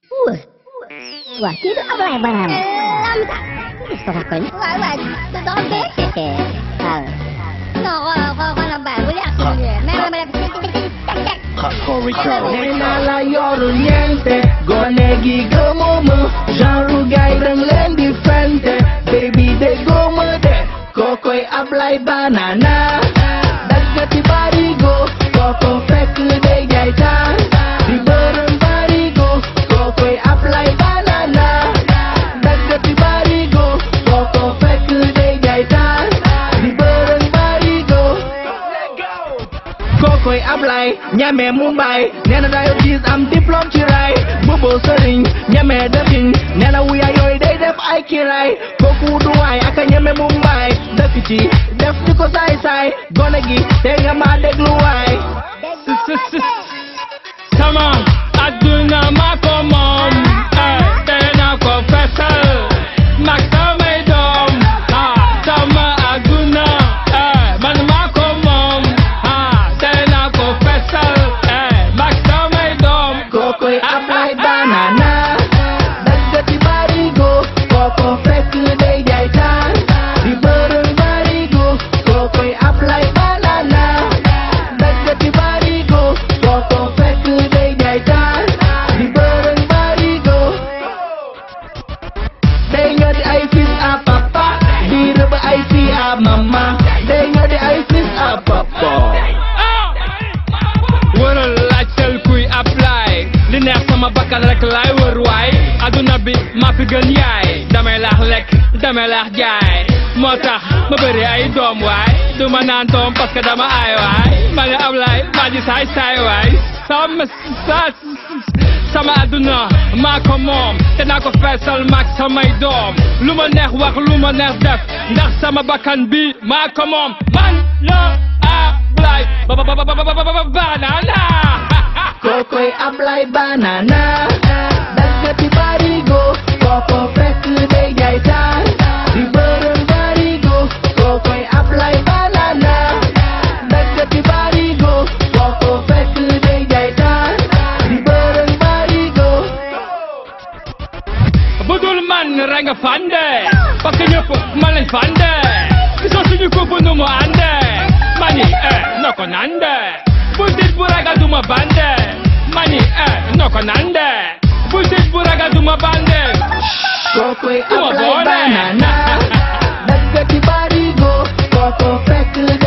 Wah, wah itu apa yang barang? Làm sao? Sao kau ni? Vậy vậy, tôi đó biết. Ah, Nó gọi là gọi gọi là bạn với lại người. Mẹ mẹ mẹ chắc chắc. Nella yoru niente Gonegi gomumu Genre gairang len differente Baby de gomu de Kokoi ablay banana Dagati barigo Koko fek de jaitan Di bareng barigo Kokoi ablay banana Dagati barigo Koko fek de jaitan Di bareng barigo kokoy ablay ñame mumbai nena dayo gis am diplôme ci ray bobo sëriñ ñame dëkkiñ nena wuya yooyu day def ay kiray kooku du waay aka ñame mumbai dëkk ci def di ko saay saay gone gi te nga ma déglu waay sama adduna maa ko moom eh tere naa ko fesal mag samay doom ah sama adduna eh man maa ko moom ah tere naa ko fesal eh mag samay doom kokoy ablay banana daggati barigo koko fekk day jaay taan di bërëng barigo kokoy ablay banana daggati barigo koko fekk day jaay taan di bërëng barigo day nga di ay fils à papa di rëbb ay fii à mama day nga di ay fils à papa wëral laajteel kuy apply li neex sama bakkan rek laay wër waay aduna bi maa fi gën yaay damay laax lekk damay laax jaay moo tax ma bëri ay doom waay du ma naan doom parce que dama aay waay ma ne Ablaay maa ji saay saay waay sama sa sama aduna maa ko moom te naa ko feesal maag samay doom lu ma neex wax lu ma neex def ndax sama bakkan bi maa ko moom man la Ablaay ba ba ba ba ba ba ba banana kokoy ablay banana daggati barigo koko fekk day jaay taan di bërëng barigo kokoy ablay banana daggati barigo koko fekk day jaay taan di bërëng barigo budul man rek nga fande parce que ñëpp man lañ fande gisoo suñu couple nu mu ande mani eh no ko nande bul dit bu ragal du ma bande mani eh no ko nande bul dit bu ragal du ma bande kokoy Duma ablay boole. banana daggati barigo koko fekk